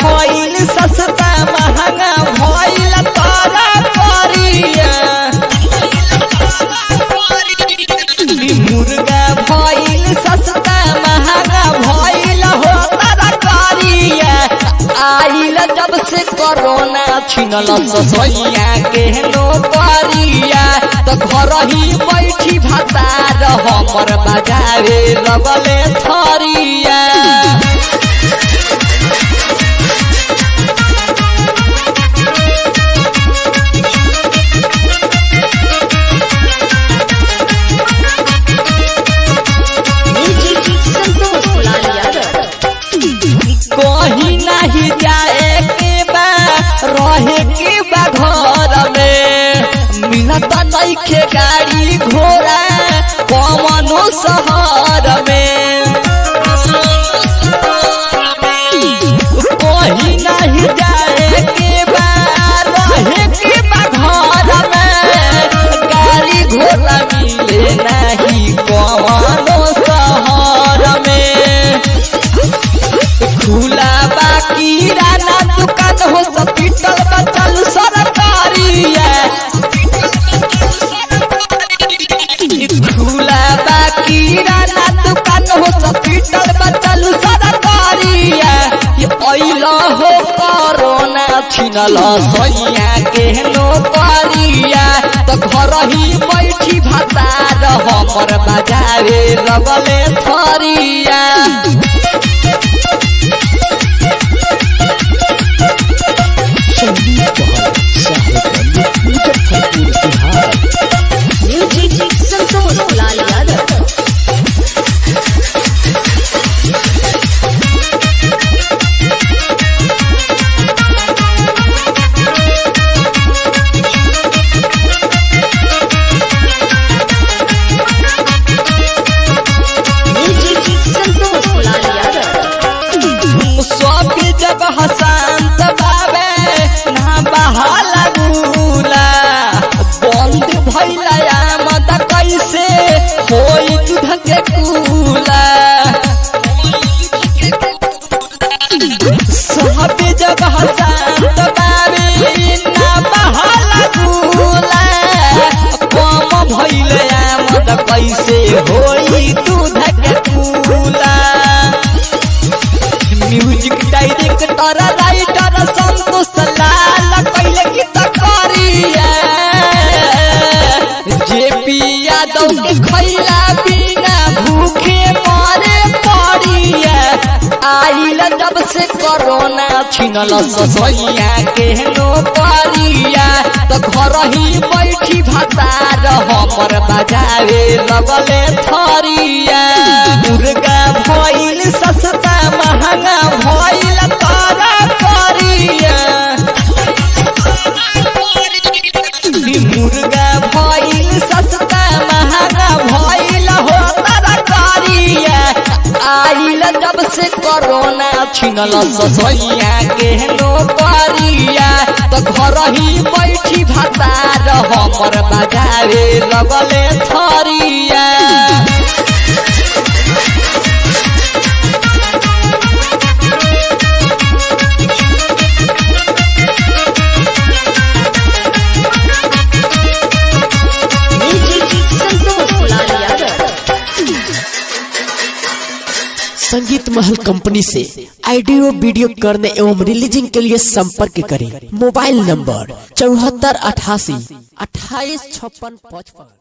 भइल सस्ता महंगा भइल तारा करिया ई मुर्गा भइल सस्ता महंगा भइल हो तारा करिया आइल जब से कोरोना छिनल ससैया के नौकरिया तो घर ही बैठी भतार हमर बजावे लगले थरिया संतोष लाल यादव कहीं नहीं जाए के बा रहे के बा घर में मिलत नहीं के गाड़ी घोड़ा कमनो शहर में कहीं नहीं जाए के बा रहे के बा घर में गाड़ी घोड़ा मिले नहीं कमनो शहर में खुला बाकी राना दुकान हो हॉस्पिटल बचल सरकारिया खुला बाकी राना दुकान हो हॉस्पिटल बचल सरकारिया ये अइला हो कोरोना छिनल सैया के नौकरिया तो घर ही बैठी भतार हमर बजावे लगले थरिया संदीप बहादुर साहेबगंज मुजफ्फरपुर बिहार म्यूजिक संतोष लाल यादव म्यूजिक संतोष लाल यादव सब जब हसंत बाबे ना बहाला गुला बंद भइला आमद कैसे होई दूध के कूला सब जब हसंत बाबे ना बहाला गुला कम भइले आमद कैसे होई दूध के कूला music director writer Santosh Lal कैले गीत करिया जेपी यादव के खैला बिना भूखे मरे पड़िया आइल जब से कोरोना छिनल ससैया के नौकरिया तो घर ही बैठी भतार हमर बजावे लगले थरिया मुर्गा भइल सस्ता महंगा भइल तारा करिया ई मुर्गा भइल सस्ता महंगा भइल हो तारा करिया आइल जब से कोरोना छिनल ससैया के नौकरिया तो घर ही बैठी भतार हमर बजावे लगले थरिया म्यूजिक संतोष लाल यादव संगीत महल कंपनी से ऑडियो वीडियो करने एवं रिलीजिंग के लिए संपर्क करें मोबाइल नंबर चौहत्तर अठासी अट्ठाईस छप्पन पचपन